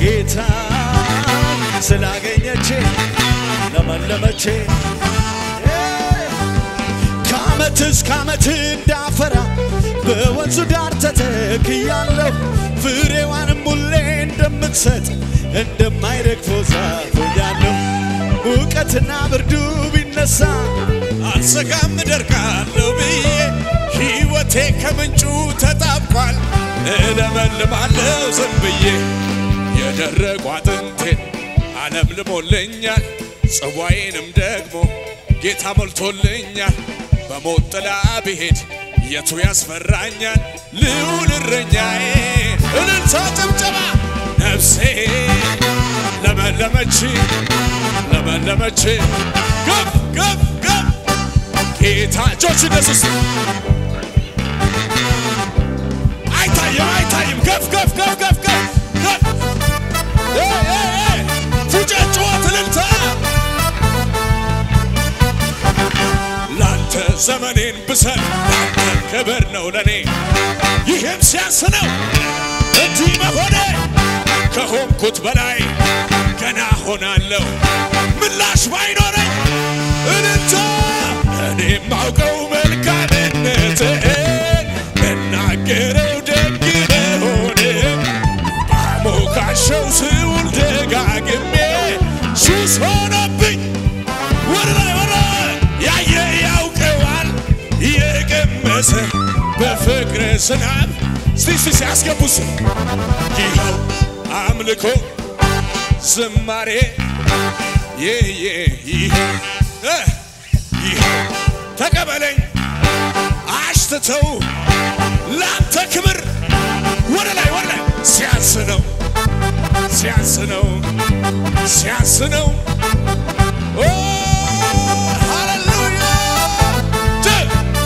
ጌታ ስላገኘቼ ለመለመቼ ከዓመት እስከ ዓመት እንዳፈራ በወንዙ ዳር ተተክያለሁ ፍሬዋንም ሁሌ እንደምትሰጥ እንደማይረግፈው ዛፍ ሆኛለሁ። ሙቀትና ብርዱ ቢነሳ አልሰጋም እደርቃለሁ ብዬ ሕይወቴ ከምንጩ ተጣብቋል። እለመልማለሁ ዝም ብዬ የደረቁ አጥንቴን ዓለም ልሞልኛል። ጽዋዬንም ደግሞ ጌታ ሞልቶልኛል። በሞት ጥላ ብሄድ የቱ ያስፈራኛል? ልዑል እረኛዬ እልልታ ጭብጨባ ነፍሴ ለመለመች ለመለመች ከፍ ከፍ ከፍ ጌታ እጆች ኢየሱስ አይታይም አይታይም ከፍ ከፍ ከፍ ከፍ ከፍ ከፍ ኤ ኤ ኤ ፉጨት ጩኸት እልልታ ላንተ ዘመኔን ብሰጥ ላንተ ክብር ነው ለኔ ይህም ሲያንስ ነው እንዲህ መሆኔ ከሆንኩት በላይ ገና ሆናለሁ ምላሽ ባይኖረኝ እልልታ እኔ ማውቀው መልካምነትህን እናገረው ደግ መሆን ባሞካሸው ስውል ደጋግሜ ሱስ ሆነብኝ ወደ ላይ ወደ ላይ ያየ ያውቀዋል የቀመሰ በፍቅር ዝናብ እስቲ እስቲ ሲያስገቡስ ይኸው አምልኮ ዝማሬ የየ ይህ ይኸው ተቀበለኝ አሽትተው ላንተ ክብር ወደ ላይ ወደ ላይ ሲያንስ ነው ሲያንስ ነው ሲያንስ ነው ኦ ሃሌሉያ ጀ-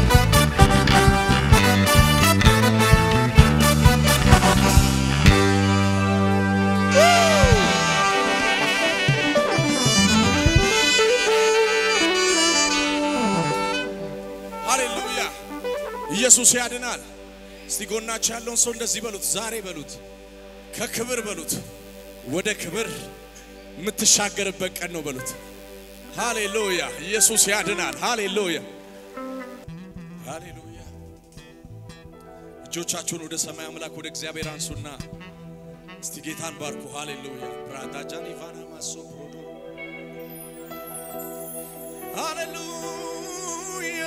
ሃሌሉያ ኢየሱስ ያድናል። እስቲ ጎናችሁ ያለውን ሰው እንደዚህ በሉት፣ ዛሬ በሉት፣ ከክብር በሉት ወደ ክብር የምትሻገርበት ቀን ነው በሉት። ሃሌሉያ ኢየሱስ ያድናል። ሃሌሉያ ሃሌሉያ። እጆቻችሁን ወደ ሰማይ አምላክ ወደ እግዚአብሔር አንሱና እስቲ ጌታን ባርኩ። ሃሌሉያ ብራዳጃን ኢቫና ማሶ ፕሮዶ ሃሌሉያ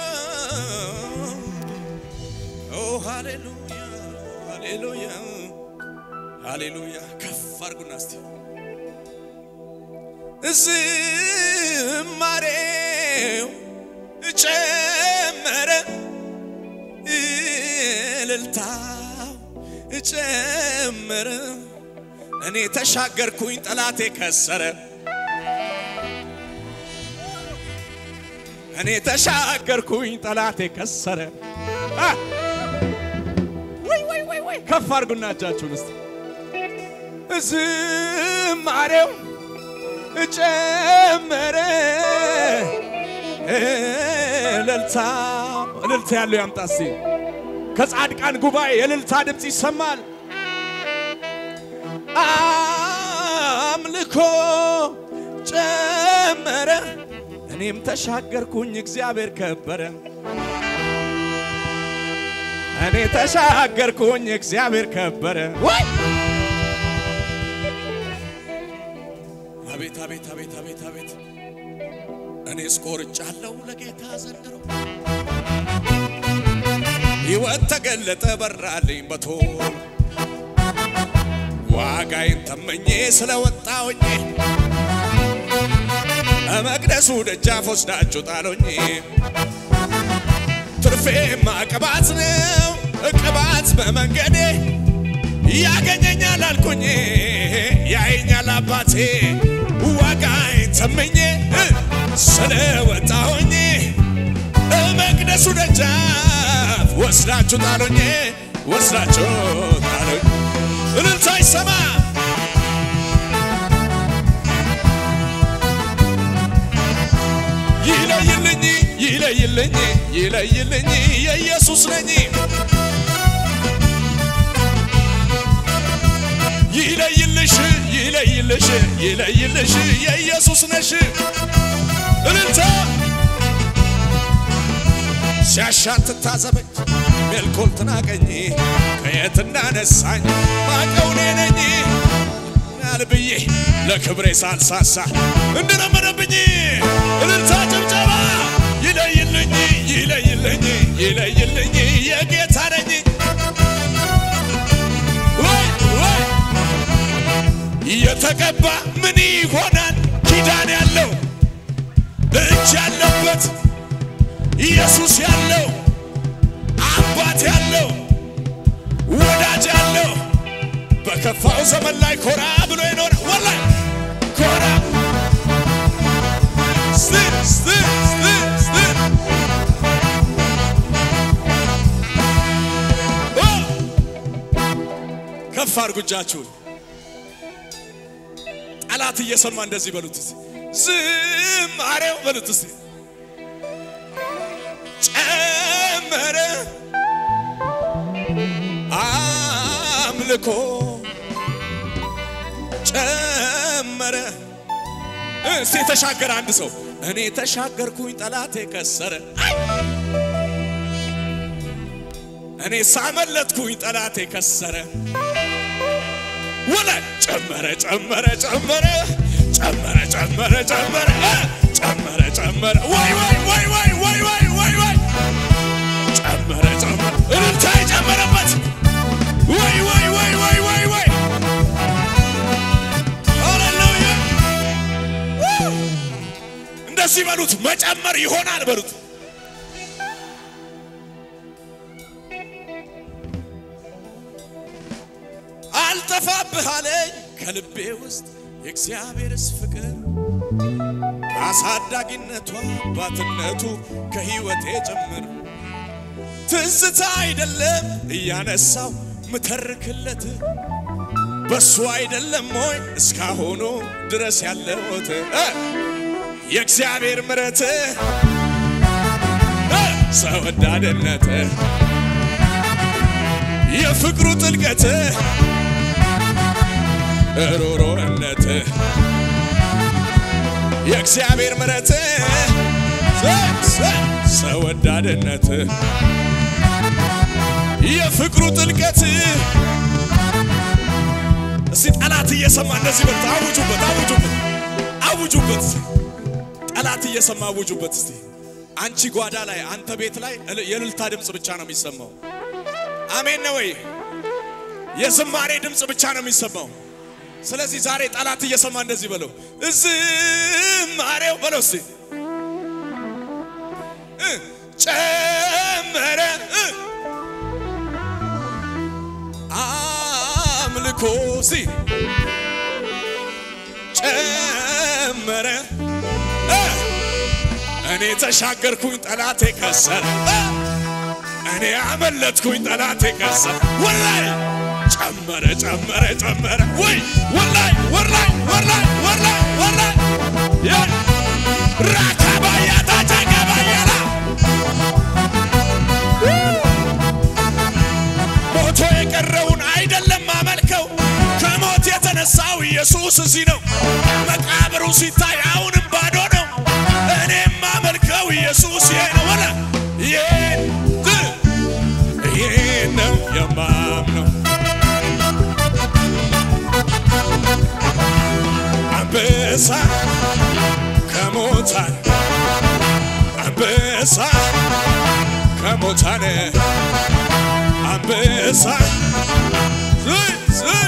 ኦ ሃሌሉያ ሃሌሉያ ሃሌሉያ ከፍ አድርጉና እስቲ ዝማሬው ጨመረ እልልታው ጨመረ እኔ ተሻገርኩኝ ጠላቴ ከሰረ እኔ ተሻገርኩኝ ጠላቴ ከሰረ አ! ወይ ወይ ወይ ወይ ከፍ አድርጉና እጃችሁን እስቲ ዝማሬው ጨመረ እልልታ እልልታ ያለው ያምጣ እስቲ ከጻድቃን ጉባኤ የእልልታ ድምፅ ይሰማል አምልኮ ጨመረ እኔም ተሻገርኩኝ እግዚአብሔር ከበረ እኔ ተሻገርኩኝ እግዚአብሔር ከበረ ወይ አቤት አቤት አቤት አቤት አቤት እኔ ስቆርጫለሁ ለጌታ ዘንድሮ ሕይወት ተገለጠ በራልኝ በቶሎ ዋጋዬን ተመኜ ስለወጣሁኝ በመቅደሱ ደጃፍ ወስዳችሁ ጣሎኝ ትርፌማ ቅባት ነው ቅባት በመንገዴ ያገኘኛል አልኩኝ ያየኛል አባቴ ዋጋዬን ተመኜ ስለወጣሁኝ መቅደሱ ደጃፍ ወስዳችሁ ጣሎኝ ወስዳችሁ ጣሎኝ እልልታ ይሰማ ይለይልኝ ይለይልኝ ይለይልኝ የኢየሱስ ነኝ ይለይልሽ ይለይልሽ ይለይልሽ የኢየሱስ ነሽ እልልታ ሲያሻት ትታዘበኝ ሜልኮል ትናቀኝ ከየት እንዳነሳኝ ማቀው እኔ ነኝ ያልብዬ ለክብሬ ሳልሳሳ እንደለመደብኝ እልልታ ጭብጨባ ይለይልኝ ይለይልኝ ይለይልኝ የጌታ ነኝ ወይ ወይ የተቀባ ምን ይሆናል ኪዳን ያለው እጅ ያለበት ኢየሱስ ያለው አባት ያለው ወዳጅ ያለው በከፋው ዘመን ላይ ኮራ ብሎ ይኖር ወላይ ኮራ ስት ስት ስት ስት ኦ! ከፍ አድርጉ እጃችሁን። ጠላት እየሰማ እንደዚህ በሉት እስቲ ዝማሬው በሉት እስቲ ጨመረ አምልኮ ጨመረ። እስቲ የተሻገረ አንድ ሰው እኔ ተሻገርኩኝ ጠላቴ ከሰረ፣ እኔ ሳመለጥኩኝ ጠላቴ ከሰረ። ወለ ጨመረ ጨመረ ጨመረ ጨመረ ጨመረ ጨመረ ጨመረ ጨመረ ወይ ወይ ወይ ወይ ወይ ወይ ወይ ወይ ጨመረ ጨመረ እልልታ የጨመረበት ወይ ወይ ወይ ወይ ወይ ወይ ሃሌሉያ እንደዚህ በሉት መጨመር ይሆናል በሉት አልጠፋብህ አለኝ ከልቤ ውስጥ የእግዚአብሔርስ ፍቅር አሳዳጊነቱ አባትነቱ ከሕይወቴ ጭምር ትዝታ አይደለም እያነሳው ምተርክለት በሱ አይደለም ሆይ እስካሁኑ ድረስ ያለሁት እ የእግዚአብሔር ምረት ሰው ወዳድነት የፍቅሩ ጥልቀት ሮሮነት የእግዚአብሔር ምረት ሰው ወዳድነት የፍቅሩ ጥልቀት እስቲ ጠላት እየሰማ እንደዚህ በሉት። አውጁበት፣ አውጁበት፣ አውጁበት። ጠላት እየሰማ አውጁበት። እስቲ አንቺ ጓዳ ላይ አንተ ቤት ላይ እል- የእልልታ ድምፅ ብቻ ነው የሚሰማው። አሜን ነው ወይ? የዝማሬ ድምፅ ብቻ ነው የሚሰማው። ስለዚህ ዛሬ ጠላት እየሰማ እንደዚህ በለው፣ ዝማሬው በለው እስቲ እ ጨመረ እ አምልኮ ሲ ጨመረ እ እኔ ተሻገርኩኝ ጠላቴ ከሰረ እ እኔ አመለጥኩኝ ጠላቴ ከሰረ ወላይ ጨመረ ጨመረ ጨመረ ወይ ወላይ ወላይ ወላይ ወላይ ወላይ ያ ራካባያ ታጫጋባያላ ሞቶ የቀረውን አይደለም አመልከው ከሞት የተነሳው ኢየሱስ እዚህ ነው። መቃብሩ ሲታይ አሁንም ባዶ ነው። እኔም አመልከው ኢየሱስ ይሄ ነው ወላ ይሄን ይሄን ነው የማምነው አንበሳ ከሞታን አንበሳ ከሞታን አንበሳ ዝይ ዝይ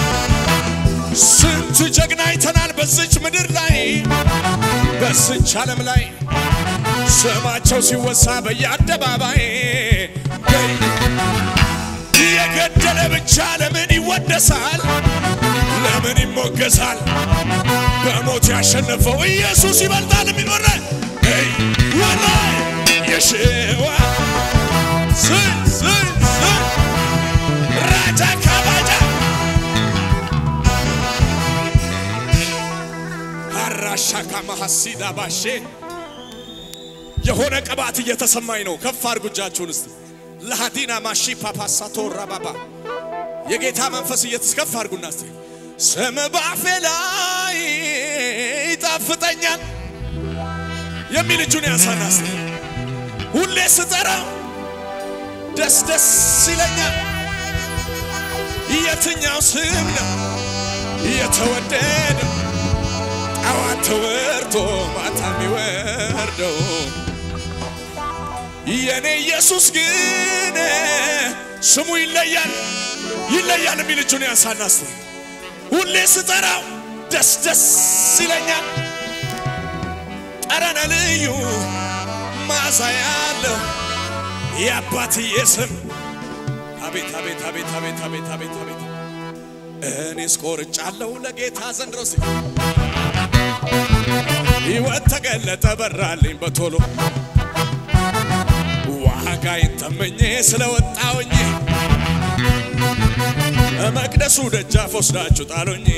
ስንት ጀግና አይተናል በዝች ምድር ላይ በዝች ዓለም ላይ ስማቸው ሲወሳ በየአደባባይ የገደለ ብቻ ለምን ይወደሳል? ለምን ይሞገሳል? በሞት ያሸነፈው ኢየሱስ ይበልጣል የሚኖረ ወላይ የሽዋ ዝይ ዝይ ዝይ ራጃ ካባጃ አራሻካ ማሐሲዳ ባሼ የሆነ ቅባት እየተሰማኝ ነው። ከፍ አድርጉ እጃችሁን እስቲ ለሃዲና ማሺ ፓፓሳቶ ራባባ የጌታ መንፈስ እየተስከፍ አድርጉና እስቲ ስም ባፌ ላይ ይጣፍጠኛል የሚል እጁን ያንሳና እስቲ ሁሌ ስጠራው ደስ ደስ ይለኛል። የትኛው ስም ነው የተወደደው? ጠዋት ተወርቶ ማታ የሚወርደው የኔ ኢየሱስ ግን ስሙ ይለያል ይለያል የሚል እጁን ያንሳና እስቲ ሁሌ ስጠራው ደስ ደስ ይለኛል። ጠረነ ልዩ ማዛ ያለው የአባትዬ ስም አቤት አቤት አቤት አቤት አቤት አቤት አቤት እኔስ ቆርጫለሁ ለጌታ ዘንድሮ ሲ ሕይወት ተገለጠ በራልኝ በቶሎ ዋጋዬን ተመኜ ስለወጣውኝ መቅደሱ ደጃፍ ወስዳችሁ ጣሉኝ።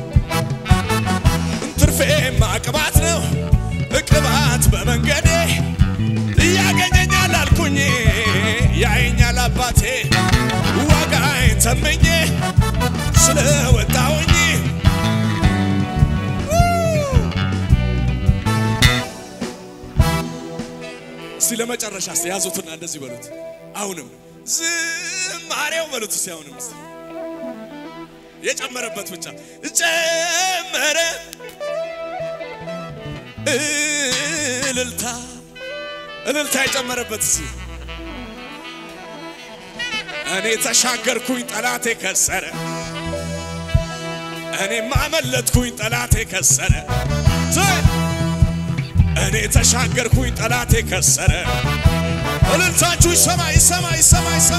ትርፌ ማቅባት ነው እቅባት በመንገዴ እያገኘኛል አልኩኝ ያየኛል አባቴ ዋጋዬን ተመኜ ስለወጣውኝ እስቲ ለመጨረሻ እስቲ ያዙትና እንደዚህ በሉት። አሁንም ዝማሬው በሉት እስቲ አሁንም እስቲ የጨመረበት ብቻ ጨመረ እልልታ እልልታ የጨመረበት እስቲ እኔ ተሻገርኩኝ ጠላቴ ከሰረ እኔ ማመለጥኩኝ ጠላቴ ከሰረ እኔ ተሻገርኩኝ ጠላቴ ከሰረ እልልታችሁ ይሰማ ይሰማ ይሰማ ይሰማ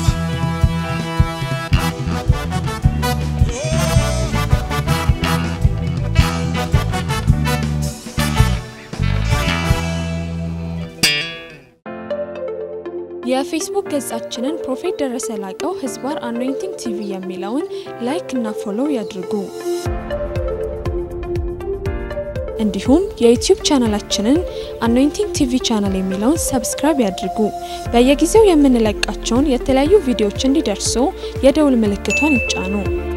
የፌስቡክ ገጻችንን ፕሮፌት ደረሰ ላቀው ህዝባር አኖይንቲንግ ቲቪ የሚለውን ላይክ እና ፎሎው ያድርጉ። እንዲሁም የዩቲዩብ ቻናላችንን አኖይንቲንግ ቲቪ ቻናል የሚለውን ሰብስክራይብ ያድርጉ። በየጊዜው የምንለቃቸውን የተለያዩ ቪዲዮዎች እንዲደርሱ የደውል ምልክቷን ይጫኑ።